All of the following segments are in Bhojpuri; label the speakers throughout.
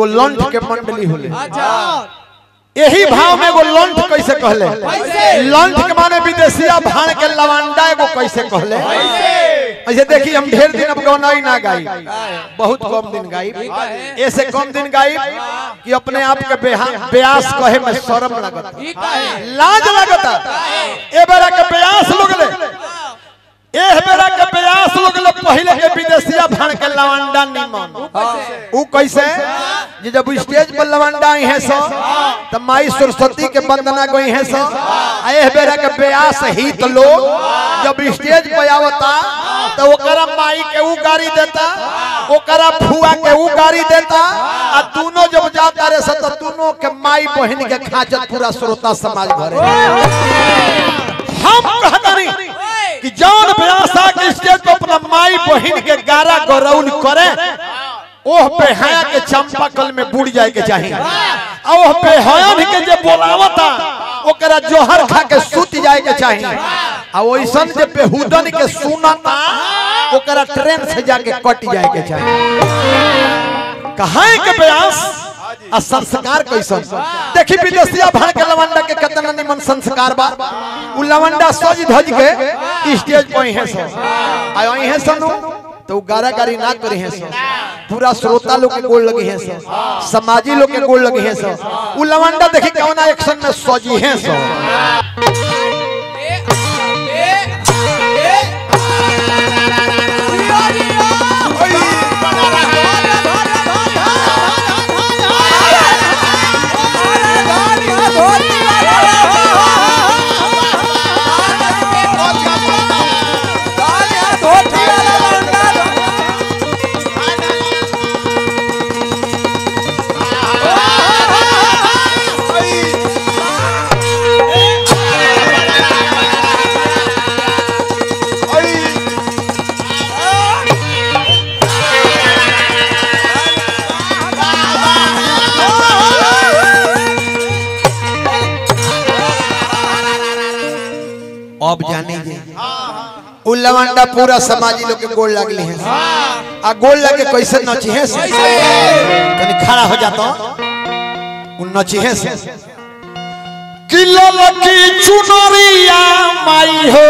Speaker 1: एगो लंठ के मंडली होले
Speaker 2: अच्छा
Speaker 1: यही भाव में एगो लंठ कैसे कहले
Speaker 2: कैसे?
Speaker 1: लंठ के माने विदेशिया भाण के लवांडा एगो कैसे कहले ऐसे देखिए हम ढेर दिन अब गौनाई ना गाई बहुत कम दिन गाई ऐसे कम दिन गाई कि अपने आप के बेहा- ब्यास कहे में शर्म लगता
Speaker 2: ठीक है
Speaker 1: लाज लगता ए बेरा के ब्यास लोग ले एह बेरा के ब्यास लोग ले पहले के विदेशिया भाण के लवांडा निमन ऊ कैसे जे जब स्टेज पर लवंडा आई है सो त माई सरस्वती के वंदना गई है सो आ एह बेरा के ब्यास हित लोग जब स्टेज पर आवता तो ओकरा माई के ऊ गाड़ी देता ओकरा फुआ के ऊ गाड़ी देता आ दोनों जब जाता रे सो तो दोनों के माई बहन के खाचत पूरा श्रोता समाज भरे हम कहता नहीं कि जौन ब्यासा के स्टेज पर अपना माई बहन के गारा गौरौल करे ओह बेहया के चंपा कल में बुड़ जाए के चाहिए आ ओह बेहयान के जे बोलावता ओकरा जोहर खा के सूत जाए के चाहिए आ ओइसन जे बेहुदन के सुनता ओकरा ट्रेन से जाके कट जाए के चाहिए कहाँ के प्रयास आ संस्कार कैसन देखी विदेशिया भाड़ के लवंडा के कितना निमन संस्कार बा उ लवंडा सज धज के स्टेज पर है सो आयो है सनु तो उ गारा गारी ना करे है सो पूरा श्रोता लोग के गोल लगी है सो समाजी लोग के गोल लगी है सो उ लवंडा देखी कौना एक्शन में सजी है सो अब जाने जे उ लवंडा पूरा समाजी लोग के गोल लगली है आ गोल लगे कैसे नची है से तनी खड़ा हो जाता उ नची है से किलो लकी चुनरिया माई हो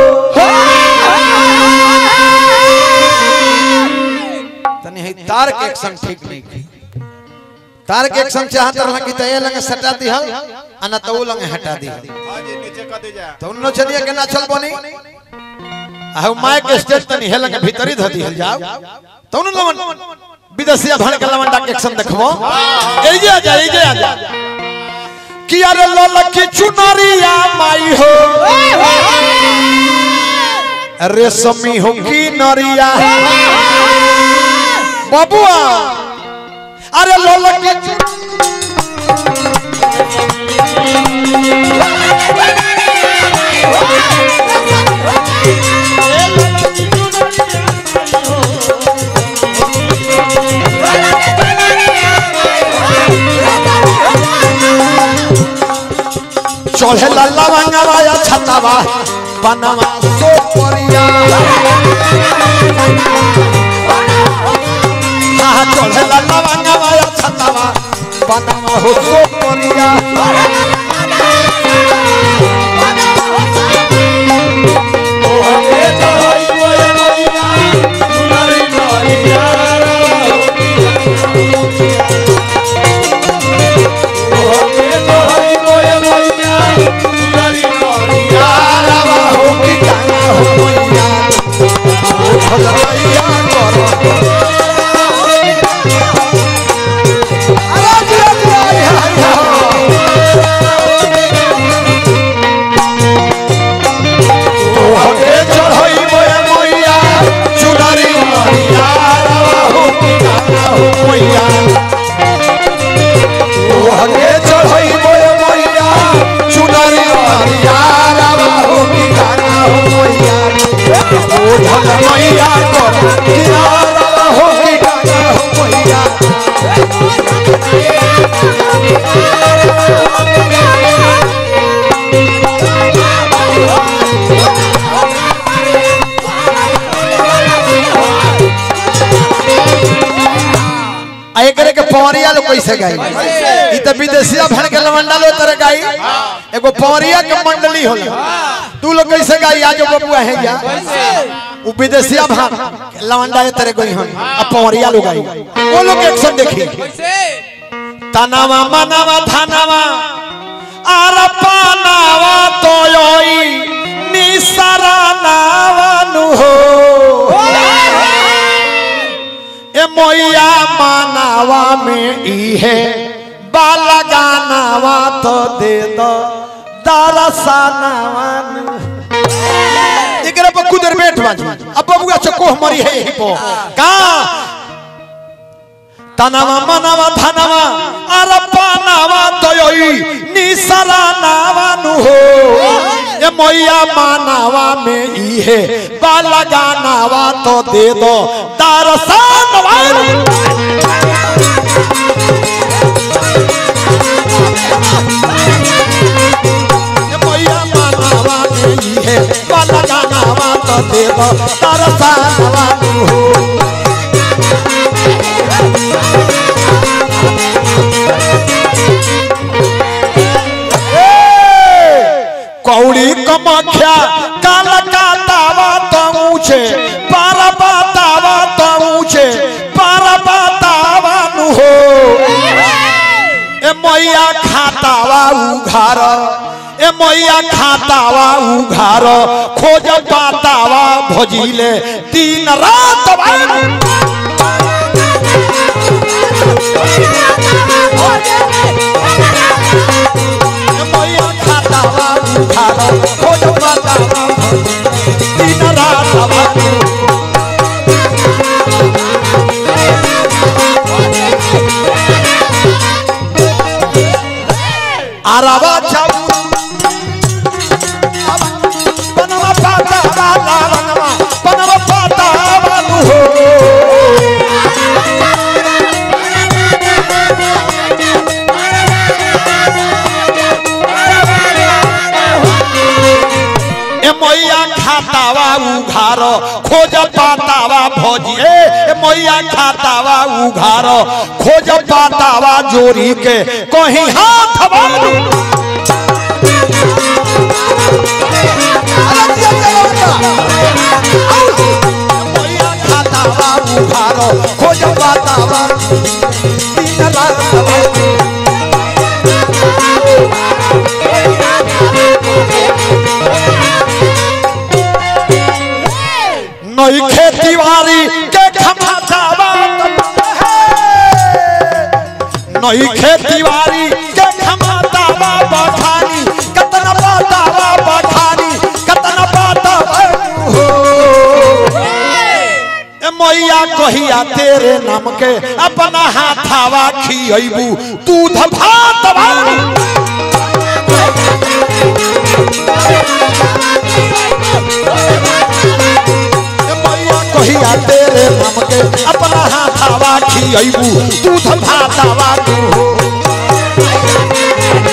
Speaker 1: तनी है तार के एक्शन ठीक नहीं की तार के एक्शन चाहत रहला कि तय लंगे सटा दिहल अना तो उ लंगे हटा दिहल तो उन्नो चलिए के ना चल बनी आहु माय के स्टेज तनी हेल के भीतरी ध दिहल जाओ तो उन लमन विदेशिया भाण के लमन डाक एक्शन देखबो ए जे आ जा ए जे आ जा कि अरे ललकी चुनरिया माई हो रेशमी हो की नरिया बबुआ अरे ललकी चु- चढ़े लल्ला मंगवा या छतावा बनवा सो परिया हाँ चढ़े लल्ला मंगवा या छतावा बनवा हो सो परिया यारवा हो कि गाना हो मैया ओ भलैया करो अरे दिया दिया हाय हाय ओ हके चढ़ई मोया मैया चुनरी मैया यारवा हो कि गाना हो मैया ओ हके चढ़ई मोया मैया चुनरी मैया यारवा हो कि गाना हो मैया ओ भलैया करो यारवा हो कि गाना हो मैया आ एक एकरे के पवरिया लोग कैसे गाई ई त विदेशिया भण के लवंडा लो तरह गाई एगो पवरिया के मंडली होला तू लोग कैसे गाई आज बबुआ है जा उ विदेशिया भण लवंडा ये तरह गई हम अब पवरिया लोग गाई वो लोग एक्शन देखी तनावा मनावा धनावा आर पानावा तोयोई निसरा नावनु हो ए मोया मानावा में ई है बाला गानावा तो दे दो दरसानावा एकरा पर कुदर बैठ बाजी अब बबुआ चकोह मरी है यही पो का तनावा मनावा धनावा अरे पानावा तोयोई निसरा नावानु हो ए मैया मानावा में ई है बाला गानावा तो दे दो दरसानवा ए मैया मानावा में ई है बाला गानावा तो दे दो दरसानवा हो कौड़ी कमख्या काल का दावा तो ऊंचे पार बतावा तो ऊंचे पार बतावा नु हो ए मैया खातावा उघार ए मैया खातावा उघार खोज पातावा भजिले दिन रात मैया खातावा उघार खोज पातावा भजिले दिन रात आरावा चाऊ पनवा पाता बाला बनवा पनवा पाता बालू हो ए मैया खातावा उघार खोज पातावा भोजी ए ए मैया खातावा उघार खोज पातावा जोरी के कहीं हाथ बालू मैया खातावा उघार खोज पातावा दिन रात नई खेती बाड़ी के खमाचावा नई खेती बाड़ी के खमाचावा बखानी कतना बतावा बखानी कतना बतावा हो ए मैया कहिया तेरे नाम के अपना हाथावा खियबू दूध भात मैया कहिया तेरे नाम के अपना हाथावा खियबू दूध भातावा तू हो